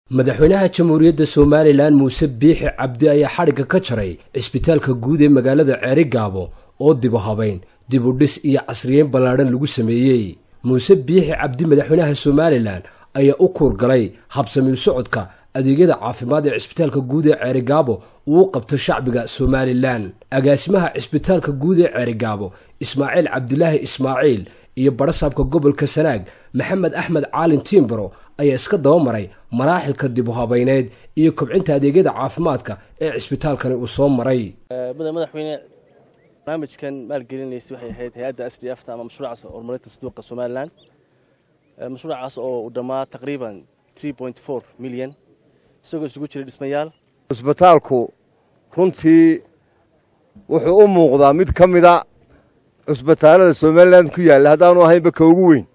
madaxweynaha jamhuuriyadda somalilan muuse biixi cabdi ayaa xadhigga ka jaray cisbitaalka guud ee magaalada ceeri gaabo oo dibu habayn dibu dhis iyo casriyeyn ballaadhan lagu sameeyey muuse biixi cabdi madaxweynaha somalilan ayaa u kuurgalay habsamiil socodka adeegyada caafimaad ee cisbitaalka guud ee ceerigaabo uu u qabto shacbiga somalilan agaasimaha cisbitaalka guud ee ceerigaabo ismaaciil cabdilaahi ismaaciil iyo barasaabka gobolka sanaag maxamed axmed caalin tiimbaro ayaa iska dabamaray maraaxilka dib u habayneed iyo kobcinta adeegyada caafimaadka ee cisbitaalkani uu soo maray madaxweyne barnaamijkan maalgelinaysa waxay ahayd hay-adda s d f ta ama mashruucaas horumarinta saduuqa somalilan mashruucaas oo uu dhammaa taqriiban milyan isagoo isugu jiray dhismayaal cusbitaalku runtii wuxuu u muuqdaa mid ka mida cusbitaalada somalilan ku yaalla haddaanu ahaynba ka ugu weyn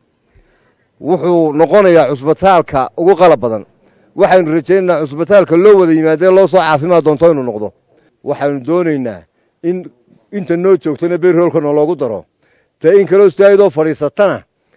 wuxuu noqonayaa cusbitaalka ugu qalab badan waxaynu rajaynaynaa cusbitaalka loo wada yimaadee loo soo caafimaad doonto inuu noqdo waxaynu doonaynaa in inta noo joogtana berhoolka naloogu daro dee in kaloo istaagidoo fadhiisatana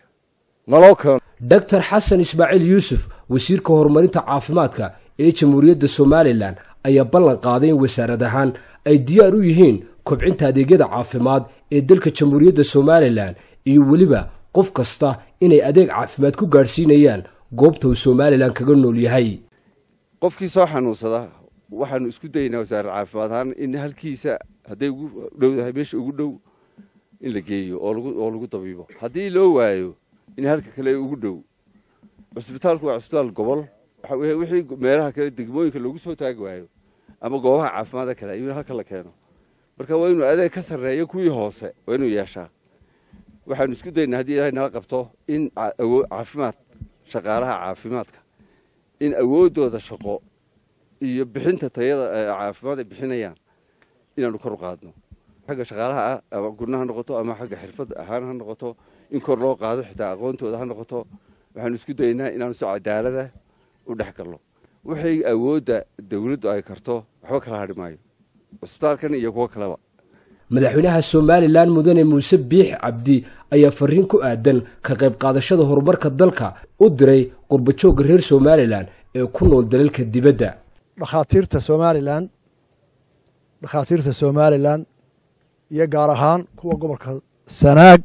naloo keeno doctor xasan ismaaciil yuusuf wasiirka horumarinta caafimaadka ee jamhuuriyadda somalilan ayaa ballan qaaday in wasaarad ahaan ay diyaar u yihiin kobcinta adeegyada caafimaad ee dalka jamhuuriyadda somalilan iyo weliba qof kasta inay adeeg caafimaad ku gaadhsiinayaan goobta uu somalilan kaga nool yahay qofkii soo xanuunsada waxaanu isku daynaa wasaarar caafimaad ahaan in halkiisa hadday ugu dhowdahay meesha ugu dhow in la geeyo oo lagu dabiibo haddii loo waayo in halka kale ugu dhow cusbitaalku waa cusbitaal gobol wixii meelaha kale degmooyinka loogu soo taagi waayo ama goobaha caafimaadka kale in halka la keeno marka waa inuu adeeg ka sarreeyo kuwii hoose waa inuu yeeshaa waxaanu isku daynaa haddii ilaahay nala qabto in caafimaad shaqaalaha caafimaadka in awooddooda shaqo iyo bixinta tayada caafimaad ay bixinayaan inaanu kor u qaadno xagga shaqaalaha ah ama gurna ha noqoto ama xagga xirfad ahaan ha noqoto in kor loo qaado xitaa aqoontooda ha noqoto waxaanu isku daynaa inaanu si cadaalada u dhex galno waxay awoodda dawladdu ay karto waxba kala hadhi maayo cusbitaalkan iyo kuwo kaleba madaxweynaha somalilan mudane muuse biix cabdi ayaa fariin ku aadan ka qayb qaadashada horumarka dalka u diray qurbajoogga reer somalilan ee ku nool dalalka dibadda dhakhaatiirta somalilan dhakhaatiirta somalilan iyo gaar ahaan kuwa gobolka sanaag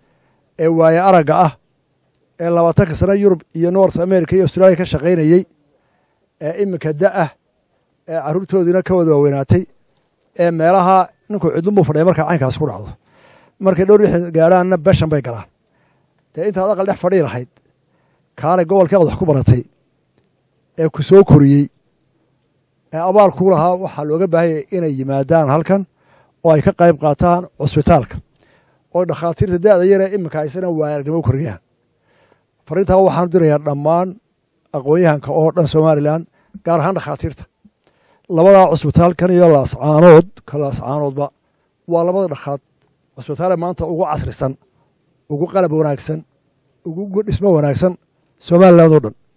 ee waaye aragga ah ee labaatanka sano yurub iyo north america iyo australia ka shaqaynayey ee iminka da-ah ee carruurtoodiina ka wada waaweynaatay ee meelaha ninkuu cidlunbuu fadhiya markaa caynkaas ku dhacdo markay dhowr lix gaadhaanna beshan bay galaan dee intaad aqal dhex fadhii lahayd kaalay gobolkeed wax ku baratay ee ku soo koriyey ee abaal kuu lahaa waxaa looga baahanyay inay yimaadaan halkan oo ay ka qayb qaataan cusbitaalka oo dhakhaatiirta da-da yaree iminka aysana waayarnimo u koriyaan fariintaa waxaanu dirayaa dhammaan aqoon-yahanka oo dhan somalilan gaar ahaan dhakhaatiirta labadaa cusbitaalkan iyo laascaanood ka laascaanoodba waa labada dhakhaad cusbitaale maanta ugu casrisan ugu qalab wanaagsan ugu dhismo wanaagsan somaliland oo dhan